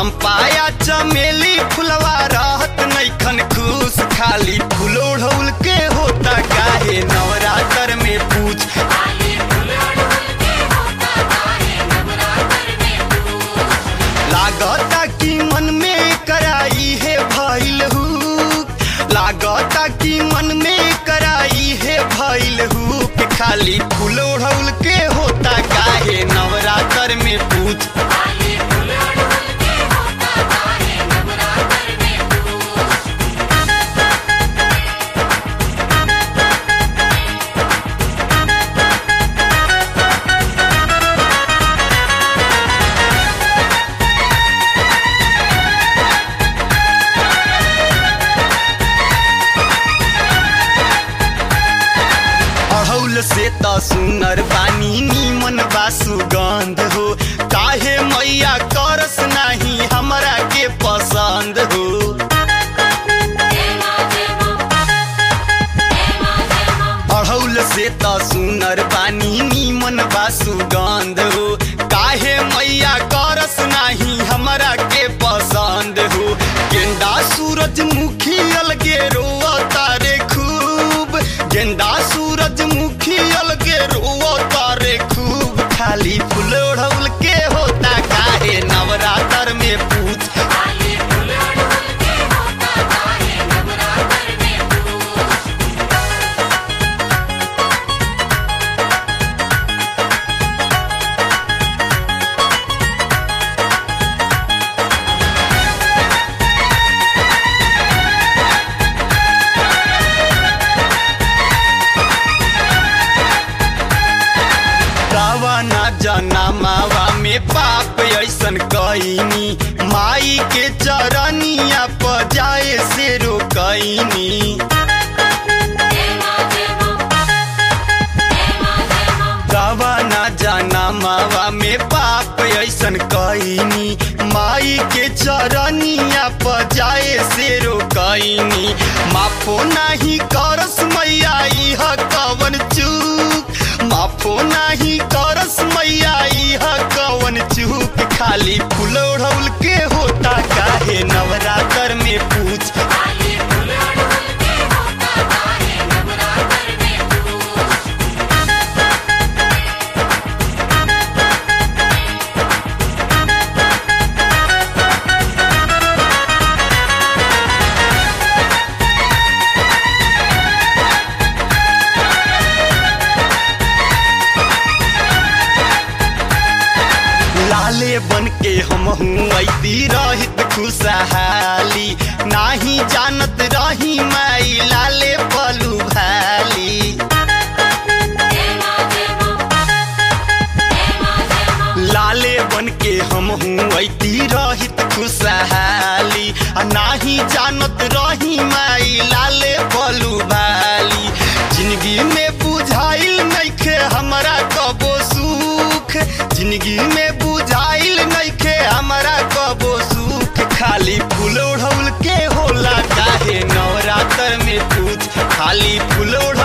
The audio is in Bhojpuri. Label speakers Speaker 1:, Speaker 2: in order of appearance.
Speaker 1: चंपाया चमेली फुलवा रहत नैखन खुश खाली फूल ओढ़ौल के होता काहे नवरात्र में पूछ लागता कि मन में कराई है भइल हु लागता कि मन में कराई है भइल हु के खाली फूल ओढ़ौल के होता काहे नवरात्र में पूछ अड़ौल से त सुनर बानी नीमन बा सुगंध हो काहे मैया करस नाही हमरा के पसंद हो अड़ौल से त सुनर बानी नीमन बा सुगंध हो काहे मैया करस नाही हमरा के पसंद हो गेंदा सूरजमुखी अलगे रोआ तारे खूब गेंदा सूरजमुखी अलगे रोआ तारे खूब खाली फूल ओढ़ौल के होता काहे नवरात्र में पूछ रावना जनमावा में पाप ऐसन कईनी माई के चरनिया पर जाए से रोकईनी रावना जनमावा में पाप ऐसन कईनी माई के चरनिया पर जाए से रोकईनी माफो नाही करस मैया इह कवन चूक माफो नाही करस मैया इह कवन चूक खाली फूल ओढ़ौल के होता काहे नवरात्र में पूछ लाले बन के हम ऐती रहित खुशहाली नाही जानत रही माई लाले पलू भाली लाले बन के हम ऐती रहित खुशहाली आ नाही जानत रही माई लाले पलू भाली जिंदगी में बुझाइल नइखे हमरा कबो सुख जिंदगी में बुझाइल नइखे हमरा कबो सुख खाली फूल ओढ़ौल के होला काहे नवरात्र में पूछ खाली फूल ओढ़